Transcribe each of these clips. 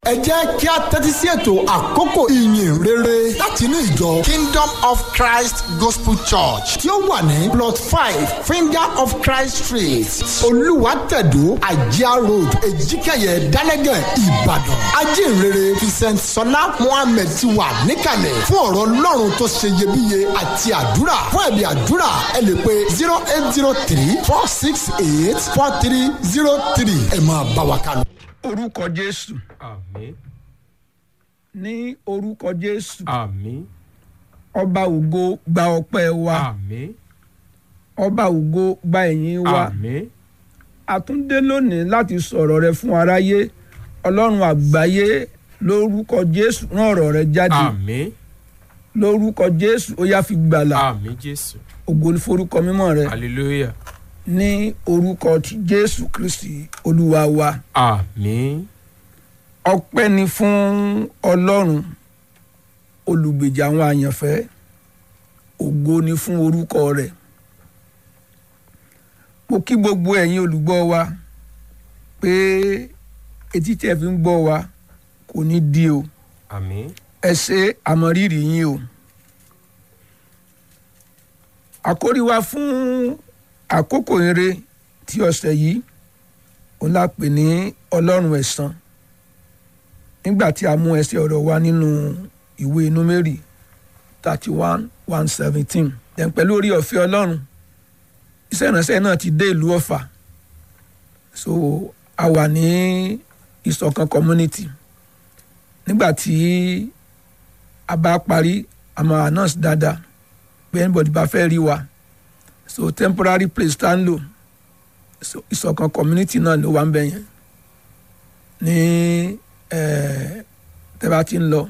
ẹ jẹ́ kí a tẹ́tí sí ètò àkókò ìyìn rere láti inú ìjọ kingdom of christ gospel church tí ó wà ní plot five finger of christ street olùwàtẹ̀dó àjíá road èjìkẹyẹ dálẹ́gẹ̀ ìbàdàn ajínrere vincent sọlá mohammed ti wà níkàlẹ̀ fún ọ̀rọ̀ ọlọ́run tó ṣe iyebíye àti àdúrà fún ẹ̀bí àdúrà ẹ lè pe zero eight zero three four six eight four three zero three ẹ máa bá wa kálọ. orúkọ jésù àmín ní orúkọ jésù àmín ọba ògo gba ọpẹ́ wa àmín ọba ògo gba ẹ̀yìn wa àmín àtúndé lónìí láti sọ̀rọ̀ rẹ fún aráyé ọlọ́run àgbáyé lórúkọ jésù rán ọ̀rọ̀ rẹ jáde àmín lórúkọ jésù ó yá fi gbàlà àmín jésù ògo ní forúkọ mímọ́ rẹ hallelujah ní orúkọ ti jésù kristi olúwa wa àmín ọpẹ́ ni fún ọlọ́run olùgbèjà àwọn àyànfẹ́ ògo ni fún orúkọ rẹ̀ mo kí gbogbo ẹ̀yin olùgbọ́ wa pé etí tí ẹ fi ń gbọ́ wa kò ní di o àmín ẹ ṣe àmọ̀rírì yín o àkórí wa fún àkókò eré tí ọ̀sẹ̀ yìí òun la pè ní ọlọ́run ẹ̀san nígbà tí a mú ẹsẹ̀ ọ̀rọ̀ wa nínú ìwé númérì thirty one one seventeen then pẹ̀lú orí ọ̀fẹ́ ọlọ́run iṣẹ́ ìránṣẹ́ náà ti dé ìlú ọ̀fà so a wà ní ìṣọ̀kan community nígbà tí a bá parí a máa announce dáadáa pé anybody bá fẹ́ rí wa so temporary place tá ń lò so ìṣọ̀kan community náà ló wà ń bẹ̀ yẹn ní tẹ́ bá ti ń lọ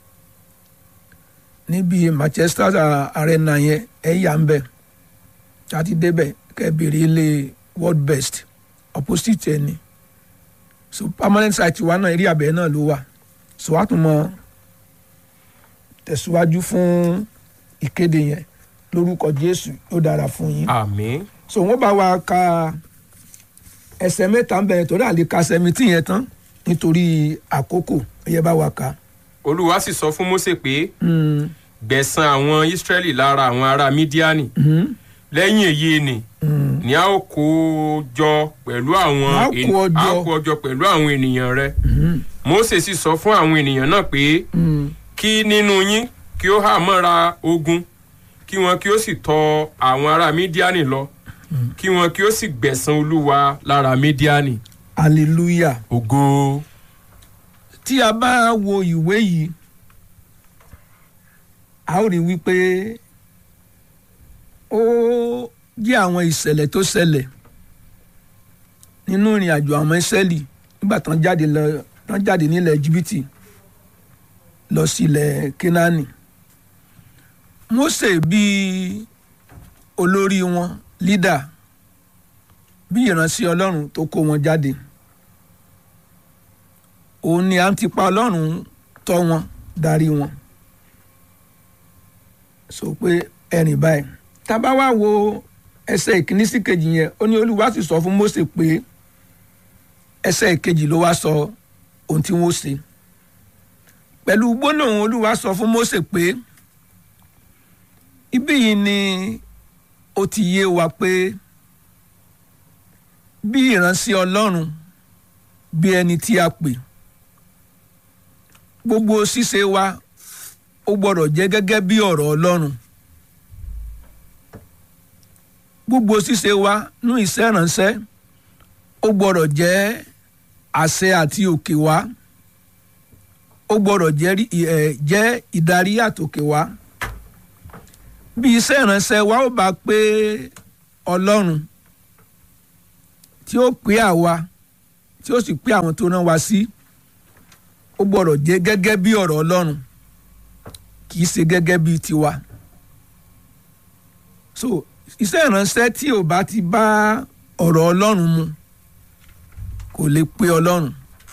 níbi manchester arena yẹn ẹ yà ń bẹ̀ tá a ti débẹ̀ kẹ́ ẹ béèrè ilé world best opposite ẹ ni so permanent site wa náà eré abẹ́ náà ló wà so wàá tún mọ tẹ̀síwájú fún ìkéde yẹn lórúkọ jésù yóò dára fún yín àmín so wọ́n bá wa ka ẹsẹ̀ mẹ́ta ń bẹ̀rẹ̀ torí àlè ka seventeen yẹn tán nítorí àkókò ẹ̀yẹ bá wa ka. olúwa sì sọ fún mósè pé gbẹ̀san àwọn ísírẹ́lì lára àwọn ará mídíánì lẹ́yìn èyí ni ni a ó kó o jọ pẹ̀lú àwọn A ó kó ọ ènì- a jọ. ó kó ọ jọ pẹ̀lú àwọn ènìyàn rẹ mósè sì sọ fún àwọn ènìyàn náà pé kí nínú yín kí ó hà mọ́ra ogun kí wọn kí ó sì tọ àwọn ará mídíánì lọ kí wọn kí ó sì gbẹ̀san olúwa lára mídíánì hallelujah. ògo tí a bá wo ìwé yìí a ó rí wípé ó jẹ́ àwọn ìṣẹ̀lẹ̀ tó ṣẹlẹ̀ nínú ìrìn àjò àwọn ìṣẹ́lì nígbà tán jáde lọ tán jáde nílẹ̀ jìbìtì lọ sílẹ̀ kínání Mósè bíi olórí wọn lídà bí ìránṣẹ́ ọlọ́run tó kó wọn jáde òun ni à ń tipa ọlọ́run tọ́ wọn darí wọn sọ pé ẹrìn báyìí tá a bá wá wo ẹsẹ̀ ìkíní sí kejì yẹn ó ní olúwa sì sọ fún Mósè pé ẹsẹ̀ ìkejì ló wá sọ ohun tí wọ́n ṣe pẹ̀lú gbólóhùn olúwa sọ fún Mósè pé ibí yìí ni ó ti yé wa pé bí ìránṣẹ́ ọlọ́run bí ẹni tí a pè gbogbo ṣíṣe wa ó gbọ́dọ̀ jẹ́ gẹ́gẹ́ bí ọ̀rọ̀ ọlọ́run gbogbo ṣíṣe wa nú iṣẹ́ ìránṣẹ́ ó gbọ́dọ̀ jẹ́ àṣẹ àti òkè wá ó gbọ́dọ̀ jẹ́ rí- ẹ̀, jẹ́ ìdarí àtòkè wá bí iṣẹ́ ìránṣẹ́ wa ó bá pé ọlọ́run tí ó pé àwa tí ó sì pé àwọn tó rán wa sí ó gbọ́dọ̀ jẹ́ gẹ́gẹ́ bí ọ̀rọ̀ ọlọ́run kì í ṣe gẹ́gẹ́ bí tiwa so iṣẹ́ ìránṣẹ́ tí ò bá ti bá ọ̀rọ̀ ọlọ́run mu kò lè pé ọlọ́run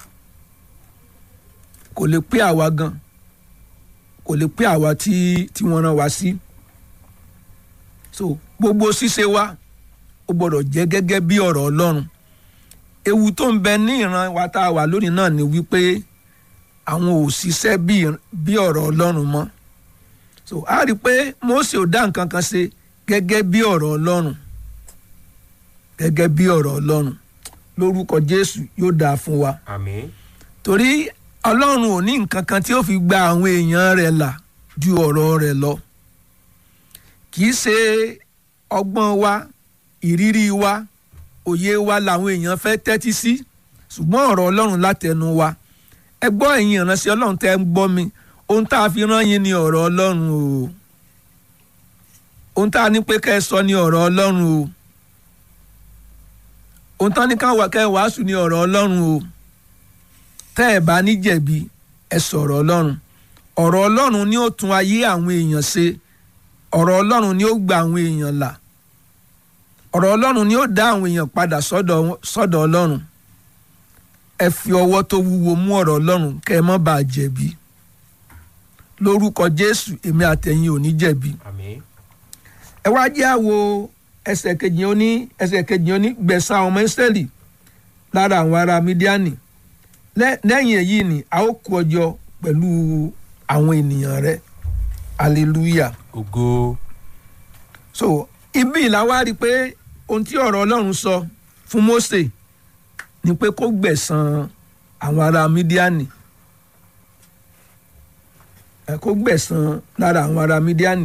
kò lè pé àwa gan kò lè pé àwa tí tí wọ́n rán wa sí so gbogbo ṣíṣe wa ó gbọ́dọ̀ jẹ́ gẹ́gẹ́ bí ọ̀rọ̀ ọlọ́run ewu tó ń bẹ ní ìran wa tá a wà lónìí náà ni wípé àwọn ò ṣiṣẹ́ bí ọ̀rọ̀ ọlọ́run mọ́ so a rí i pé Mósè ò dá nǹkan kan ṣe gẹ́gẹ́ bí ọ̀rọ̀ ọlọ́run gẹ́gẹ́ bí ọ̀rọ̀ ọlọ́run lórúkọ Jésù yóò dáa fún wa àmín torí ọlọ́run ò ní nǹkan kan tí ó fi gba àwọn èèyàn rẹ̀ là ju ọ̀rọ̀ rẹ̀ lọ kì í ṣe ọgbọ́n wa ìrírí wa òye wa làwọn èèyàn fẹ́ tẹ́tí sí ṣùgbọ́n ọ̀rọ̀ ọlọ́run látẹnu wa ẹ gbọ́ ẹ̀yin ìránṣẹ́ ọlọ́run tẹ́ ń gbọ́ mi ohun tá a fi rán yín ni ọ̀rọ̀ ọlọ́run o ohun tá a ní pé kẹ́ ẹ sọ ni ọ̀rọ̀ ọlọ́run o ohun tán ní ká wà kẹ́ ẹ wàásù ni ọ̀rọ̀ ọlọ́run o tẹ́ ẹ bá ní jẹ̀bi ẹ sọ̀rọ̀ ọlọ́run ọ̀rọ̀ ọlọ́run ni ó tún ayé àwọn èèyàn ṣe ọ̀rọ̀ ọlọ́run ni ó gba àwọn èèyàn là ọ̀rọ̀ ọlọ́run ni ó dá àwọn èèyàn padà sọ́dọ̀ ọlọ́run ẹ fi ọwọ́ tó wúwo mú ọ̀rọ̀ ọlọ́run kẹ́ ẹ má bàa jẹ̀bi lórúkọ jésù èmi àtẹ̀yin ò ní jẹ̀bi àmín ẹ wá jẹ́ àwo ẹsẹ̀ kejì ó ní ẹsẹ̀ kejì ó ní gbẹ̀san àwọn ọmọ ìsírẹ́lì lára àwọn ará mídíánì lẹ́yìn èyí ni a ó kó ọjọ́ pẹ̀lú àwọn ènìyàn rẹ hallelujah ògo so ibi ìlà wá rí i pé ohun tí ọ̀rọ̀ ọlọ́run sọ fún Mósè ni pé kó gbẹ̀san àwọn ará mídíánì ẹ kó gbẹ̀san lára àwọn ará mídíánì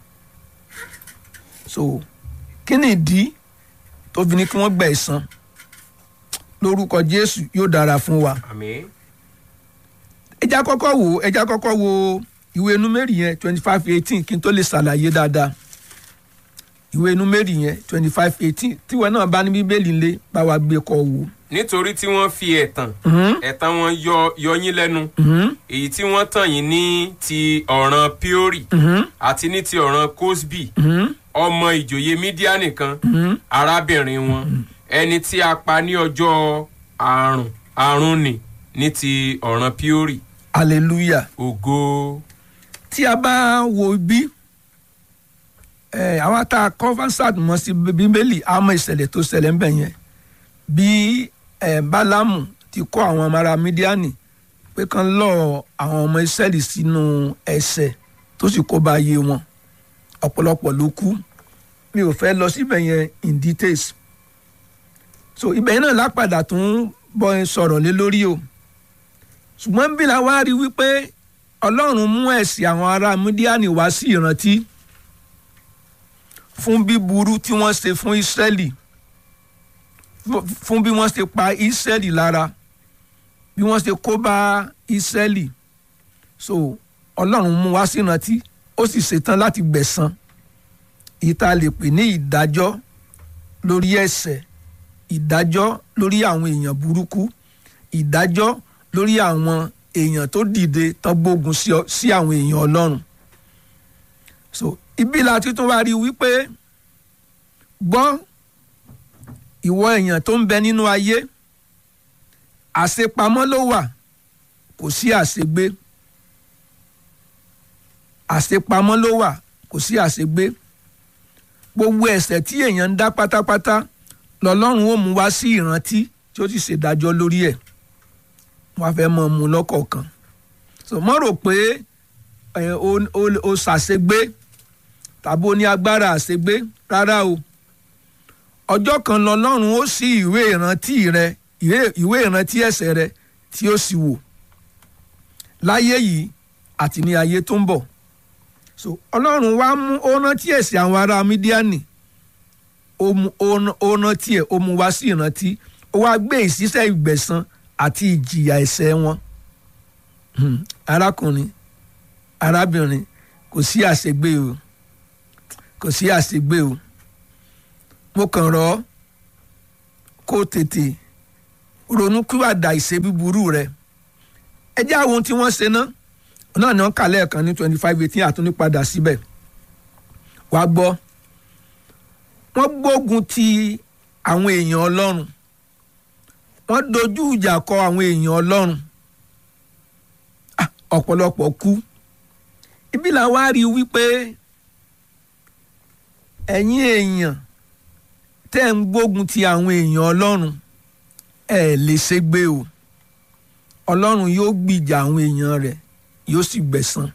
so kí ni ìdí tó fi ní kí wọ́n gbẹ̀san lórúkọ Jésù yóò dára fún wa àmín ẹja kọ́kọ́ wo ẹja kọ́kọ́ wo ìwé númérì yẹn twenty five eighteen kí n tó lè ṣàlàyé dáadáa ìwé númérì yẹn twenty five eighteen tíwọ náà bá ní bíbélì ńlẹ̀ bá wa gbé kọ wò. nítorí tí wọ́n fi ẹ̀tàn ẹ̀tàn wọn yọ yọ yín lẹ́nu èyí tí wọ́n tàn yín ní ti ọ̀ràn Píórì àti ní ti ọ̀ràn Kósbì ọmọ ìjòyè Mídíánì kan arábìnrin wọn ẹni tí a pa ní ọjọ́ àrùn àrùn nì ní ti ọ̀ràn Píórì hallelujah ògo tí a bá wo bí ẹ àwọn tá a conversant mọ sí bíbélì àmọ́ ìṣẹ̀lẹ̀ tó ṣẹlẹ̀ ń bẹ yẹn bí ẹ bálámù ti kọ́ àwọn ọmọ ará mídíánì pé kán lọ àwọn ọmọ ìṣẹ̀lẹ̀ sínú ẹ̀ṣẹ̀ tó sì kó bá yé wọn ọ̀pọ̀lọpọ̀ ló kú mi ò fẹ́ lọ síbẹ̀ yẹn in details so ibẹ̀ yẹn náà lápadà tún bọ́ sọ̀rọ̀ lé lórí o ṣùgbọ́n bí la wá rí wípé ọlọ́run mú ẹ̀sìn àwọn ará mídíánì wá sí ìrántí fún bíburú tí wọ́n ṣe fún ìsírẹ́lì fún bí wọ́n ṣe pa ìsírẹ́lì lára bí wọ́n ṣe kó bá ìsírẹ́lì so ọlọ́run mú wá sí ìrántí ó sì ṣetán láti gbẹ̀san ìta lè pè ní ìdájọ́ lórí ẹ̀ṣẹ̀ ìdájọ́ lórí àwọn èèyàn burúkú ìdájọ́ lórí àwọn èèyàn tó dìde tán gbógun sí àwọn èèyàn ọlọ́run so ibi la ti tún wá rí wípé gbọ́ ìwọ èèyàn tó ń bẹ nínú ayé àṣepamọ́ ló wà kò sí àṣegbé àṣepamọ́ ló wà kò sí àṣegbé gbogbo ẹ̀ṣẹ̀ tí èèyàn ń dá pátápátá lọ́lọ́run ó mú wá sí ìrántí tí ó sì ṣèdájọ́ lórí ẹ̀ wọ́n fẹ́ mọ̀ mú lọ́kọ̀ọ̀kan so mọ́ rò pé o ṣàṣegbé tàbí o ní agbára àṣegbé rárá o ọjọ́ kan lọ́lọ́run ó ṣí ìwé ìrántí rẹ ìwé ìrántí ẹ̀ṣẹ̀ rẹ tí ó sì wò láyé yìí àti ní ayé tó ń bọ̀ so ọlọ́run wá mú ó rántí ẹ̀ṣẹ̀ àwọn ará mídíánì ó rántí ẹ̀ ó mú wá sí ìrántí ó wá gbé ìṣiṣẹ́ ìgbẹ̀san àti ìjìyà ẹ̀ṣẹ̀ wọn arákùnrin arábìnrin kò sí àṣegbé o kò sí àṣegbé o mo kàn rọ̀ ọ́ kó tètè ronú kíwàdà ìṣe búburú rẹ ẹ jẹ́ àwọn ohun tí wọ́n ṣe náà náà ni wọ́n kà lẹ́ẹ̀kan ní twenty five eighteen àtúní padà síbẹ̀ wàá gbọ́ wọ́n gbógun ti àwọn èèyàn ọlọ́run wọ́n dojú ìjà kọ àwọn èèyàn ọlọ́run ọ̀pọ̀lọpọ̀ kú ibi là wá rí wípé ẹ̀yin èèyàn tẹ́ ń gbógun ti àwọn èèyàn ọlọ́run ẹ̀ lè ṣègbé o ọlọ́run yóò gbìjà àwọn èèyàn rẹ̀ yóò sì gbẹ̀san.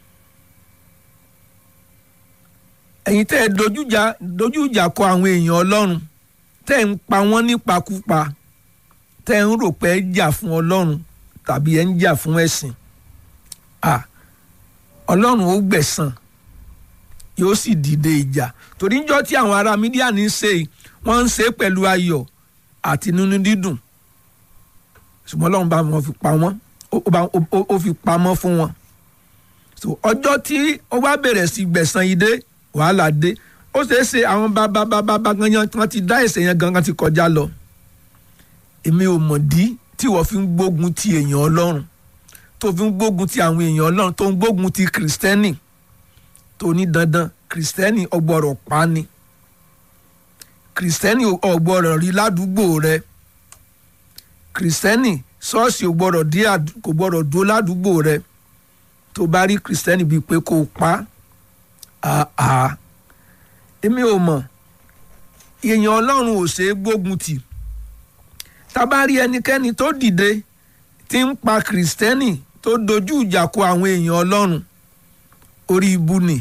ẹ̀yin tẹ́ ẹ dojújà dojújà kọ àwọn èèyàn ọlọ́run tẹ́ ẹ ń pa wọ́n nípakúpa tẹ́ ẹ ń rò pé ẹ jà fún ọlọ́run tàbí ẹ ń jà fún ẹ̀sìn à ọlọ́run ó gbẹ̀san yóò sì dìde ìjà torí níjọ́ tí àwọn ará mídíà ní í ṣe wọ́n ń ṣe é pẹ̀lú ayọ̀ àti nínú dídùn ṣùgbọ́n ọlọ́run bá wọn fi pa wọ́n ó fi pamọ́ fún wọn so ọjọ́ tí ó bá bẹ̀rẹ̀ sí gbẹ̀san yìí dé wàhálà dé ó ṣeé ṣe àwọn bàbá bàbá bàbá ganyan tí wọ́n ti dá ẹ̀ṣẹ̀ yẹn gangan ti kọjá lọ èmi ò mọ̀ dí tí wọ́n fi ń gbógun ti èèyàn ọlọ́run tó fi ń gbógun ti àwọn èèyàn ọlọ́run tó ń gbógun ti kìrìsìtẹ́nì tó ní dandan kìrìsìtẹ́nì ọgbọ́rọ̀ pa ni kìrìsìtẹ́nì ọgbọ́rọ̀ rí ládùúgbò rẹ kìrìsìtẹ́nì ṣọ́ọ̀ṣì ò gbọ́dọ̀ dé kò gbọ́dọ̀ dó ládùúgbò rẹ tó bá rí kìrìsìtẹ́nì bíi pé kó o pa àá èmi ò mọ̀ èèyàn ọlọ́run ò ṣeé gbógun tì tá bá rí ẹnikẹ́ni tó dìde tí ń pa kìrìsìtẹ́nì tó dojú ìjà kọ àwọn èèyàn ọlọ́run orí ibu ni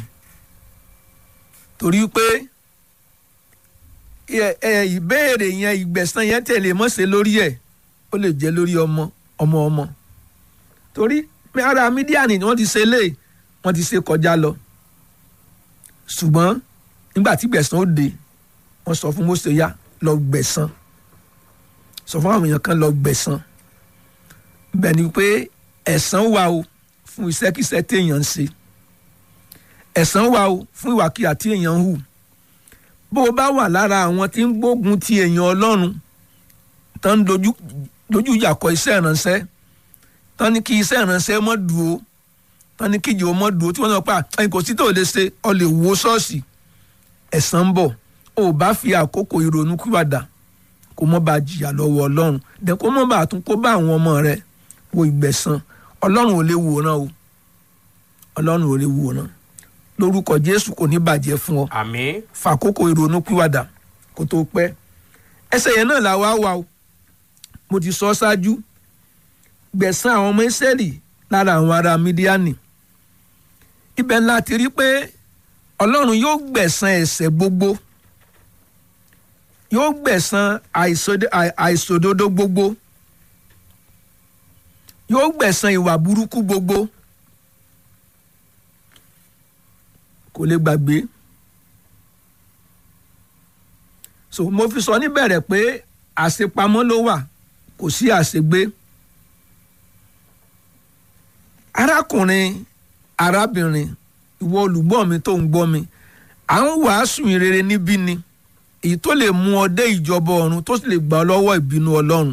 torí pé ìbéèrè yẹn ìgbẹ̀san yẹn tẹ̀lé mọ́ṣẹ́ lórí ẹ̀ ó lè jẹ́ lórí ọmọ ọmọ ọmọ torí ara mídíà ni wọ́n ti ṣe lé wọ́n ti ṣe kọjá lọ ṣùgbọ́n nígbà tí gbẹ̀san ó dé wọ́n sọ fún Mósè yá lọ gbẹ̀san sọ fún àwọn èèyàn kan lọ gbẹ̀san bẹ́ẹ̀ ni pé ẹ̀san wà o fún iṣẹ́kíṣẹ́ téèyàn ń ṣe ẹ̀san wà o fún ìwàkiwà tí èèyàn ń hù bó o bá wà lára àwọn tí ń gbógun ti èèyàn ọlọ́run tán ń dojú dojú ìjà kọ iṣẹ́ ìránṣẹ́ tán ní kí iṣẹ́ ìránṣẹ́ mọ́ dúró tán ní kí ìjọ mọ́ dúró tí wọ́n náà pa ẹ̀yìn kò sí tó lè ṣe ọ lè wo ṣọ́ọ̀ṣì ẹ̀san ń bọ̀ o ò bá fi àkókò ìrònú kíwàdà kó mọ́ bá jìyà lọ́wọ́ ọlọ́run dẹ̀ kó mọ́ bá tún kó bá àwọn ọmọ rẹ̀ wo ìgbẹ̀san ọlọ́run ò lè wòran o ọlọ́run ò lè wòran lórúkọ jésù kò ní bàjẹ́ fún ọ àmín fàkókò ìrònú pìwàdà kó tó pẹ́ ẹsẹ̀ yẹn náà la wá wà o mo ti sọ ṣáájú gbẹ̀san àwọn ọmọ ìsẹ́lì lára àwọn ará mídíánì ibẹ̀ ńlá ti rí pé ọlọ́run yóò gbẹ̀san ẹ̀ṣẹ̀ gbogbo yóò gbẹ̀san àìṣòdodo gbogbo yóò gbẹ̀san ìwà burúkú gbogbo kò lè gbàgbé so mo fi sọ níbẹ̀rẹ̀ pé àṣepamọ́ ló wà kò sí àṣegbé arákùnrin arábìnrin ìwọ olùgbọ́ mi tó ń gbọ́ mi à ń wàásù ìrere níbí ni èyí tó lè mú ọ dé ìjọba ọ̀run tó sì lè gbà ọ lọ́wọ́ ìbínú ọlọ́run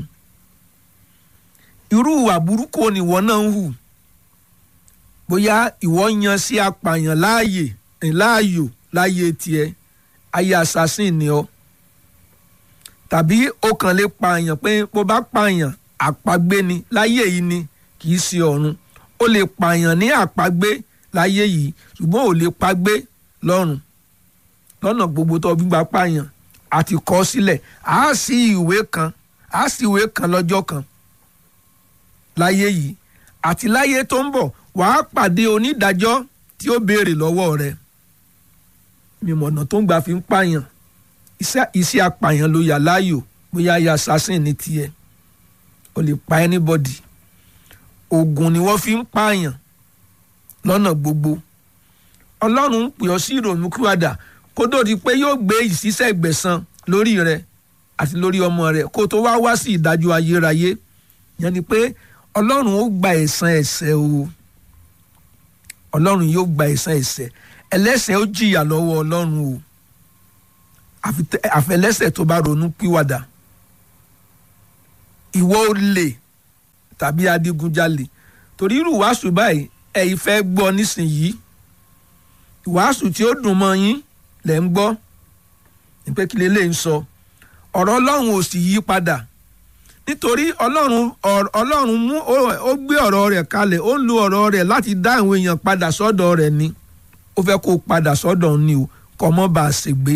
irú ìwà burúkú ni ìwọ náà ń hù bóyá ìwọ yan sí apààyàn láàyè láàyò láyé tiẹ̀ ayé assassin ni ọ tàbí ó kàn lè pààyàn pé bó bá pààyàn àpagbé ni láyé yìí ni kì í ṣe ọ̀run ó lè pààyàn ní àpagbé láyé yìí ṣùgbọ́n ò lè pagbé lọ́run lọ́nà gbogbo tó gbígbà pààyàn àti kọ sílẹ̀ á sí ìwé kan á sí ìwé kan lọ́jọ́ kan láyé yìí àti láyé tó ń bọ̀ wàá pàdé onídàájọ́ tí ó béèrè lọ́wọ́ rẹ̀ mímọ̀nà tó ń gbà fi ń pààyàn iṣẹ́ apààyàn ló yà láàyò bóyá ya assassin ní tiẹ̀ o lè pa anybody oògùn ni wọ́n fi ń pààyàn lọ́nà gbogbo ọlọ́run ń pè ọ́ sí ìrònú kíwàdà kó tó di pé yóò gbé ìṣiṣẹ́ ìgbẹ̀san lórí rẹ àti lórí ọmọ rẹ kó tó wá wá sí ìdájọ́ ayérayé yẹn ni pé ọlọ́run ó gba ẹ̀san ẹ̀ṣẹ̀ o ọlọ́run yóò gba ẹ̀san ẹ̀ṣẹ̀ ẹlẹ́ṣẹ̀ ó jìyà lọ́wọ́ ọlọ́run o àfẹlẹ́ṣẹ̀ tó bá ronú pìwàdà ìwọ olè tàbí adigunjalè torí irú wàásù báyìí ẹ̀yin fẹ́ gbọ́ nísìnyìí ìwàásù tí ó dùn mọ́ yín lẹ̀ ń gbọ́ nípé kí lè lè ń sọ ọ̀rọ̀ ọlọ́run ò sì yí padà nítorí ọlọ́run ọlọ́run mú ó gbé ọ̀rọ̀ rẹ̀ kalẹ̀ ó ń lo ọ̀rọ̀ rẹ̀ láti dá àwọn èèyàn padà sọ́dọ̀ rẹ̀ ni ó fẹ́ kó padà sọ́dọ̀ ni o kọ́ mọ́ bá a ṣègbé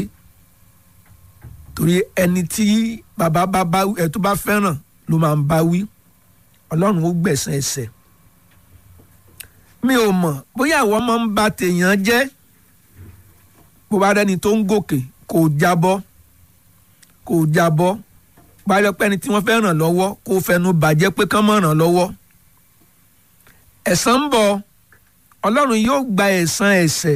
torí ẹni tí bàbá bá bá ẹ tó bá fẹ́ràn ló máa ń bá wí ọlọ́run ó gbẹ̀san ẹ̀ṣẹ̀ mi ò mọ̀ bóyá àwọn ọmọ ń ba tèèyàn jẹ́ bó bá rẹ́ni tó ń gòkè kò jábọ́ kò jábọ́ bá rẹ́ pẹ́ni tí wọ́n fẹ́ ràn lọ́wọ́ kó fẹnu bàjẹ́ pé kán mọ̀ ràn lọ́wọ́ ẹ̀san ń bọ̀ ọlọ́run yóò gba ẹ̀san ẹ̀ṣẹ̀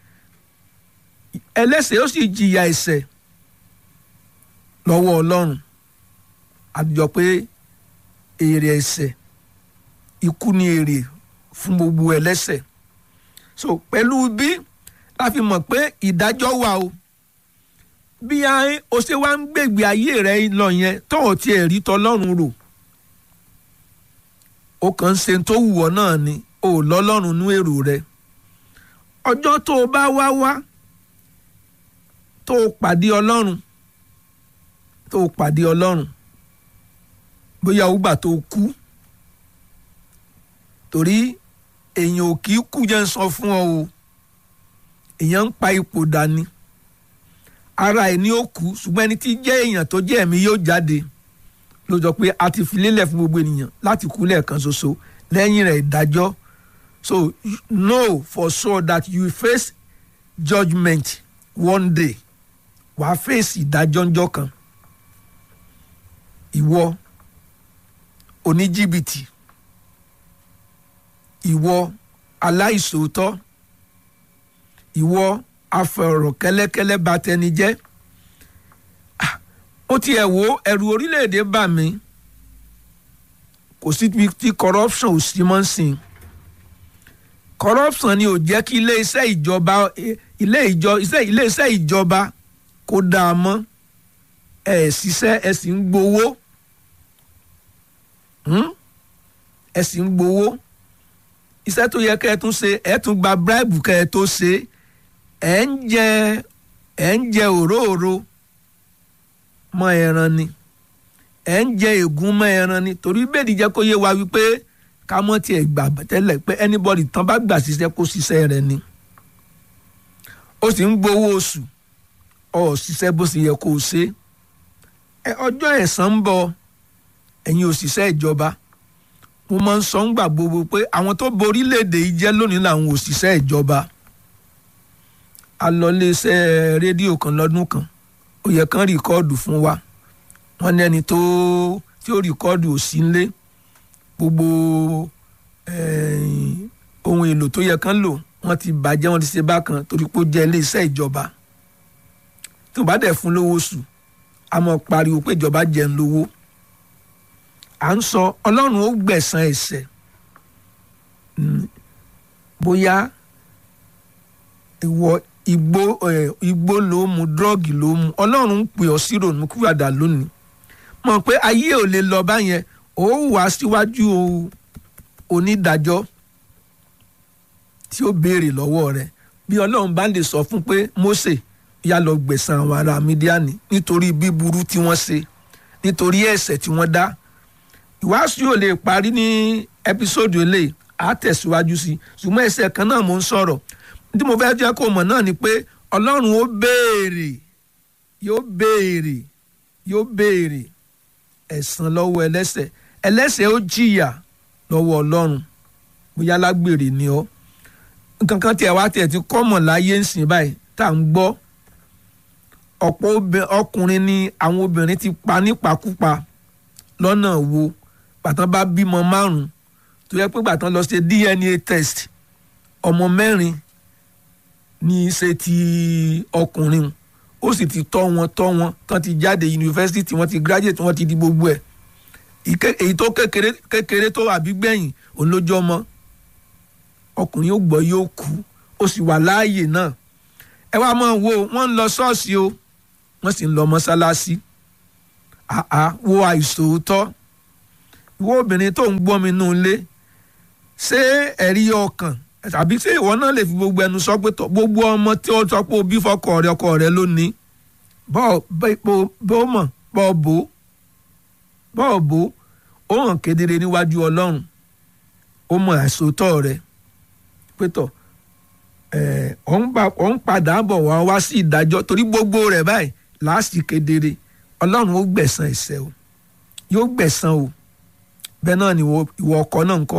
ẹlẹ́ṣẹ̀ yóò sì jìyà ẹ̀ṣẹ̀ lọ́wọ́ ọlọ́run àjọ pé èrè ẹ̀ṣẹ̀ ikú ni èrè fún gbogbo ẹlẹ́ṣẹ̀ so pẹ̀lú bí la fi mọ̀ pé ìdájọ́ wà o bí o ṣe wá ń gbègbè ayé rẹ lọ yẹn tó o tiẹ̀ rí tọlọ́run rò o kàn ń ṣe tó wù ọ́ náà ni o ò lọ́lọ́run nú èrò rẹ ọjọ́ tó o bá wá wá tó o pàdé ọlọ́run tó o pàdé ọlọ́run bóyá ó gbà tó o kú torí èèyàn ò kì í kú jẹ́ ń sọ fún ọ o èèyàn ń pa ipò dání ara ẹ̀ ní ó kú ṣùgbọ́n ẹni tí jẹ́ èèyàn tó jẹ́ ẹ̀mí yóò jáde ló sọ pé a ti fi lélẹ̀ fún gbogbo ènìyàn láti kú lẹ́ẹ̀kan ṣoṣo lẹ́yìn rẹ̀ ìdájọ́ so know for sure that you face judgement one day wàá fèsì ìdájọ́ ńjọ́ kan ìwọ oníjìbìtì ìwọ aláìsòótọ́ ìwọ afọ̀rọ̀ kẹ́lẹ́kẹ́lẹ́ bà tẹni jẹ́ ó tiẹ̀ wo ẹ̀rù orílẹ̀-èdè bà mí kò sí tí corruption ò sí mọ́ sí i corruption ni ò jẹ́ kí ilé iṣẹ́ ìjọba ilé ìjọ ilé iṣẹ́ ìjọba kó dáa mọ́ ẹ̀ ṣiṣẹ́ ẹ̀ sì ń gbowó ẹ̀ sì ń gbowó iṣẹ́ tó yẹ kẹ́ ẹ tún ṣe ẹ̀ tún gba bribe kẹ́ ẹ tó ṣe ẹ̀ ń jẹ ẹ̀ ń jẹ òróòro mọ́ ẹran ni ẹ̀ ń jẹ ègún mọ́ ẹran ni torí bẹ́ẹ̀ ni jẹ́ kó yé wa wípé ká mọ́ tiẹ̀ gbà tẹ́lẹ̀ pé anybody tán bá gbà ṣiṣẹ́ kó ṣiṣẹ́ rẹ̀ ni ó sì ń gbowó oṣù ọ̀ ṣiṣẹ́ bó ṣe yẹ kó o ṣe ọjọ́ ẹ̀san ń bọ̀ ẹ̀yin òṣìṣẹ́ ìjọba mo máa ń sọ ń gbà gbogbo pé àwọn tó borí léde yìí jẹ́ lónìí làwọn òṣìṣẹ́ ìjọba a lọ iléeṣẹ́ rédíò kan lọ́dún kan ó yẹ kán rìkọ́ọ̀dù fún wa wọ́n ní ẹni tó tí ó rìkọ́ọ̀dù ò sí nílé gbogbo ohun èlò tó yẹ kán lò wọ́n ti bàjẹ́ wọ́n ti ṣe bákan torí pé ó jẹ́ iléeṣẹ́ ìjọba tó bá dẹ̀ fún lówó oṣù a mọ̀ pariwo pé ìjọba jẹ́ ń lówó à ń sọ ọlọ́run ó gbẹ̀san ẹ̀ṣẹ̀ bóyá ìwọ igbó igbó ló mu dírọ́ọ̀gì ló mu ọlọ́run ń pè ọ́ sí ronú kúràdà lónìí mọ̀ pé ayé ò lè lọ báyẹn ó wà síwájú onídàájọ́ tí ó béèrè lọ́wọ́ rẹ̀ bí ọlọ́run bá lè sọ fún pé Mósè yá lọ gbẹ̀san àwọn ará Mídíánì nítorí bíburú tí wọ́n ṣe nítorí ẹ̀ṣẹ̀ tí wọ́n dá ìwàásù yóò lè parí ní ẹpisódù eléyìí á tẹ̀síwájú sí ṣùgbọ́n ẹsẹ̀ kan náà mò ń sọ̀rọ̀ tí mo fẹ́ jẹ́ kó mọ̀ náà ni pé ọlọ́run ó béèrè yóò béèrè yóò béèrè ẹ̀san lọ́wọ́ ẹlẹ́ṣẹ̀ ẹlẹ́ṣẹ̀ ó jìyà lọ́wọ́ ọlọ́run bóyá lágbèrè ni ọ́ nǹkan kan tiẹ̀ wá tiẹ̀ ti kọ́mọ̀ láyé ń sìn báyìí tá à ń gbọ́ ọ̀pọ̀ ọkùnrin ni àwọn obìnrin ti pa nípakúpa lọ́nà wo gbàtàn bá bímọ márùn tó yẹ pé gbàtàn lọ ṣe DNA test ọmọ mẹ́rin ní í ṣe ti ọkùnrin ó sì ti tọ́ wọn tọ́ wọn tán ti jáde yunifásitì wọ́n ti graduate wọ́n ti di gbogbo ẹ̀ èyí tó kékeré kékeré tó àbí gbẹ̀yìn òun ló jọ mọ́ ọkùnrin ó gbọ́ yóò kú ó sì wà láàyè náà ẹ wá mọ̀ wo wọ́n ń lọ ṣọ́ọ̀ṣì o wọ́n sì ń lọ mọ́ṣáláṣí àá wo àìsòótọ́ ìwọ obìnrin tó ń gbọ́ mi nù ilé ṣé ẹ̀rí ọkàn tàbí ṣé ìwọ náà lè fi gbogbo ẹnu sọ pé tọ gbogbo ọmọ tí ó sọ pé o bí fọkọ rẹ ọkọ rẹ lónìí bọ́ọ̀ mọ̀ bọ́ọ̀ bò bọ́ọ̀ bò ó hàn kedere níwájú ọlọ́run ó mọ àìsòótọ́ rẹ pé tọ̀ ọ̀ ń padà bọ̀ wá wá sí ìdájọ́ torí gbogbo rẹ̀ báyìí láàsì kedere ọlọ́run ó gbẹ̀san ẹ̀ṣẹ̀ o yóò gbẹ̀san o bẹ́ẹ̀ náà ni ìwọ ìwọ ọkọ náà ń kọ́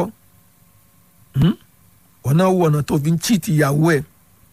wọn náà wọ ọ̀nà tó fi ń chíìtì ìyàwó ẹ̀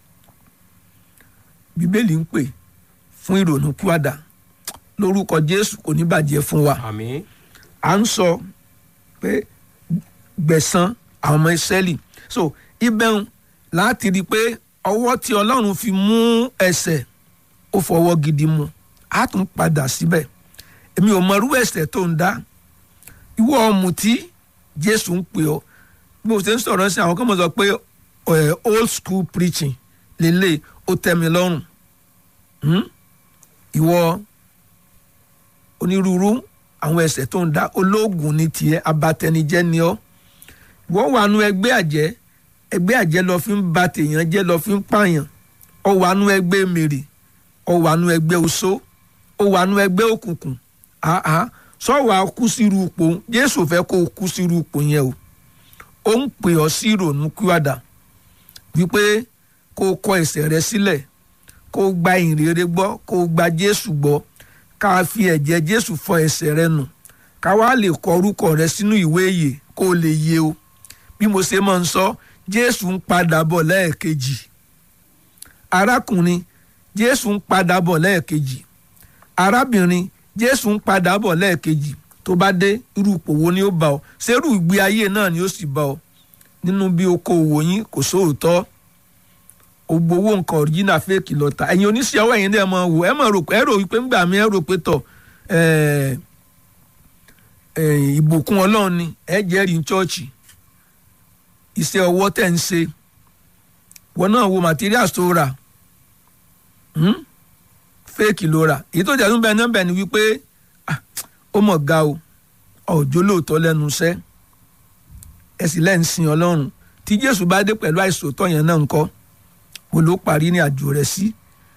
bíbélì ń pè fún ìrònú kúàdà lórúkọ jésù kò ní bàjẹ́ fún wa àmín à ń sọ pé gbẹ̀san àwọn ọmọ ìsẹ́lì so ibẹ̀hùn láti rí i pé ọwọ́ tí ọlọ́run fi mú ẹsẹ̀ ó fọwọ́ gidi mu á tún padà síbẹ̀ èmi ò mọ irú ẹsẹ̀ tó ń dá ìwọ ọ̀mùtí jésù ń pè ọ́ bí mo ṣe ń sọ̀rọ̀ sí àwọn kan mọ̀ sọ pé eh, old school preaching lélẹ̀ ó tẹ́ mi lọ́rùn Hmm? ìwọ onírúurú àwọn ẹsẹ̀ tó ń dá olóògùn ní tiẹ̀ abatẹnijẹ́ ni ọ́ wọ́n wà nú ẹgbẹ́ àjẹ́ ẹgbẹ́ àjẹ́ lọ fi ń ba tèèyàn jẹ́ lọ fi ń pààyàn ọ wà nú ẹgbẹ́ mèrè ọ wà nú ẹgbẹ́ oṣó ọ wà nú ẹgbẹ́ òkùnkùn àá sọ́wọ́ kú sírú ipò jésù fẹ́ kó o kú sírú ipò yẹn o ó ń pè ọ́ sí ìrònú kíwàdà wípé kó o kọ ẹ̀ṣẹ̀ rẹ sílẹ̀ kó o gba ìrere gbọ́ kó o gba jésù gbọ́ ká a fi ẹ̀jẹ̀ jésù fọ ẹ̀ṣẹ̀ rẹ nù ká wá lè kọ orúkọ rẹ sínú ìwé ìyè kó o lè yé o bí mo ṣe máa ń sọ jésù ń padà bọ̀ lẹ́ẹ̀kejì arákùnrin jésù ń padà bọ̀ lẹ́ẹ̀kejì arábìnrin jésù ń padà bọ̀ lẹ́ẹ̀kejì tó bá dé irú ipò wo ni ó bá ọ ṣerú ìgbé ayé náà ni ó sì bá ọ nínú bí okòòwò yín kò sóòótọ́ ògbówó nǹkan ọ̀ríjìnà fẹ́ẹ̀kì lọ́ta ẹ̀yin oníṣẹ́ ọwọ́ ẹ̀yin náà máa wò ẹ̀ máa rò pé ẹ̀ rò wípé ńgbà mi ẹ̀ rò pé tọ̀ ẹ̀ ẹ̀ ìbùkún ọlọ́run ni ẹ̀ jẹ́rìí ní chọ́ọ̀chì iṣẹ́ ọwọ́ tẹ̀ ń ṣe wọn náà wo materials tó rà hmm? fẹ́ẹ̀kì ló rà èyí tó jẹ́ tó ń bẹ náà bẹ̀ ni wípé ah, ó mọ̀ ga o ọ̀jọ́ lóòótọ́ lẹ́nu iṣẹ́ ẹ sì lẹ́ ń sin ọlọ́run tí jésù bá dé pẹ̀lú àìsòótọ́ yẹn náà ńkọ́ mo ló parí ní àjò rẹ̀ sí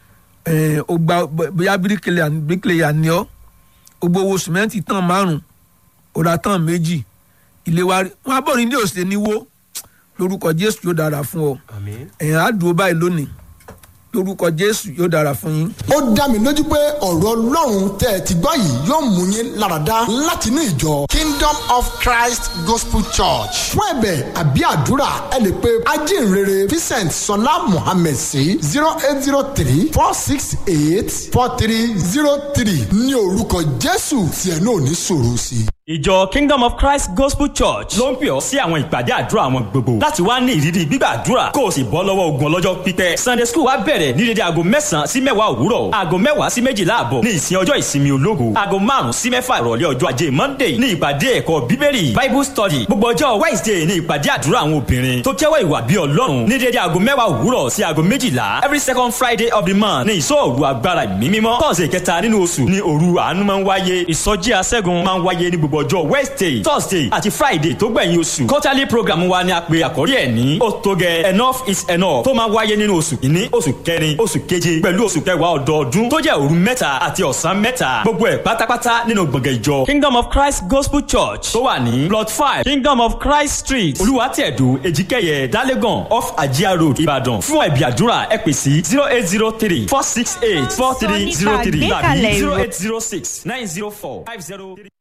ẹ̀ ó gba bóyá bíríkìlẹ̀yà ni ọ́ ó gbowó sìmẹ́ǹtì tán márùn-ún ó ra tán méjì ilé wa rí wọn abọ́rin ní òsè níwó lórúkọ jésù yóò dára fún ọ àmín ẹ̀yìn á dúró báyìí lónìí lórúkọ jésù yóò dára fún yín. ó dá mi lójú pé ọ̀rọ̀ ọlọ́run tẹ́ ẹ ti gbọ́ yìí yóò mú yín láradá láti ní ìjọ kingdom of christ gospel church fún ẹ̀bẹ̀ àbí àdúrà ẹ lè pe ajínrere vincent sọlá mohammed sí zero eight zero three four six eight four three zero three ní orúkọ jésù tí ẹ náà ní sọ̀rọ̀ sí i ìjọ kingdom of christ gospel church ló ń pè ọ́ sí àwọn ìpàdé àdúrà àwọn gbogbo láti wá ní ìrírí gbígbàdúrà kó o sì bọ́ lọ́wọ́ ogun ọlọ́jọ́ pípẹ́ sunday school wa bẹ̀rẹ̀ ní dédé aago mẹ́sàn-án sí mẹ́wàá òwúrọ̀ aago mẹ́wàá sí méjìlá àbọ̀ ní ìsìn ọjọ́ ìsinmi ológo aago márùn-ún sí mẹ́fà ìrọ̀lẹ́ ọjọ́ ajé monday ní ìpàdé ẹ̀kọ́ bíbélì bible study gbogbo ọjọ́ wednesday ní ìpàdé àdúrà àwọn obìnrin tó jẹ́wọ́ ìwà bí ọlọ́run ní dédé aago mẹ́wàá òwúrọ̀ sí aago méjìlá every second friday of the month ní ìsọ̀rù agbára ìmí mímọ́ tọ́sẹ̀ kẹta nínú oṣù ní òru àánú máa ń wáyé ìsọjí aṣẹ́gun máa ń wáyé ní gbogbo ọjọ́ wednesday thursday àti friday tó gbẹ̀yìn oṣù quarterly program wa ni a pè àkórí ẹ̀ ní ó tó gẹ enough is enough tó máa wáyé nínú oṣù kìíní oṣù kẹrin oṣù keje pẹ̀lú oṣù kẹwàá ọdọọdún tó jẹ́ òru mẹ́ta àti ọ̀sán mẹ́ta gbogbo ẹ̀ pátápátá nínú gbọ̀ngàn ìjọ kingdom of christ gospel church tó wà ní plot five kingdom of christ street olùwàtẹ̀dù èjìkẹyẹ dálẹ́gàn off ajia road ìbàdàn fún ẹ̀bí àdúrà ẹ pè sí zero eight zero three four six eight four three zero three tàbí zero eight zero six nine zero four five zero three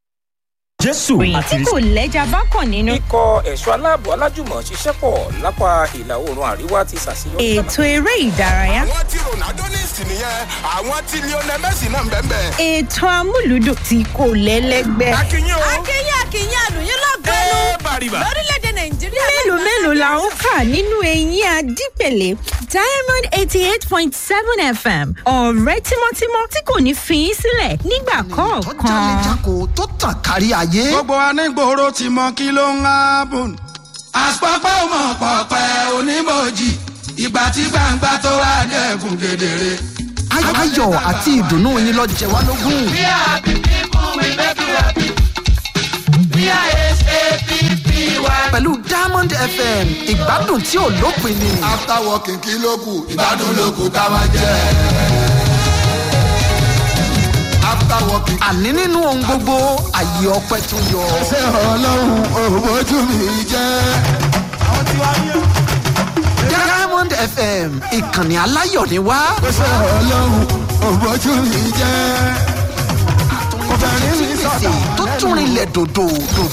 jésù ìròyìn àti tí kò lẹ́jà bá kàn nínú. ikọ̀ ẹ̀ṣọ́ aláàbò alájùmọ̀ ṣiṣẹ́ pọ̀ lápá ìlà oòrùn àríwá ti ṣàṣeyọrí. ètò eré ìdárayá. àwọn tí ronaldo ní ìsìn nìyẹn àwọn tí lionel messi náà ń bẹ́ẹ̀ bẹ́ẹ̀. ètò amúlùdùn tí kò lẹ́lẹ́gbẹ́. akínyìn o akínyìn akínyìn àlùyìn lọ́gbẹ́nu ẹ bàrìbà. lórílẹ̀‐èdè nàìjíríà. mélòó mélòó la ń kà nínú eyín adípèlé diamond eighty eight point seven fm ọ̀rẹ́ tímọ́tímọ́ tí kò ní fi í sílẹ̀ nígbà tó kọ̀ọ̀kan. jálejako tó tàn kárí ayé. gbogbo anígboro ti mọ kí ló ń hábùn. àpapọ̀ ọmọ pọ̀pẹ́ onímọ̀jì ìgbà tí gbangba tó wá dẹ̀kun kedere. Ay- ayọ̀ àti ìdùnnú yín lọ jẹ wá lógún. We are happy people, we make you happy. We are S-A-P-P-Y. pẹ̀lú diamond fm ìgbádùn tí ò lópin ni. after working kí ló kù ìgbádùn ló kù ká máa jẹ. after working. àní nínú ohun gbogbo àyè ọpẹ tó yọ. ṣé ọlọ́run òbójú mi jẹ́. diamond fm ìkànnì aláyọ̀ ni wá. ṣé ọlọ́run òbójú mi jẹ́. obìnrin mi sọ̀tà. tó tún rinlẹ̀ dòdò dòdò.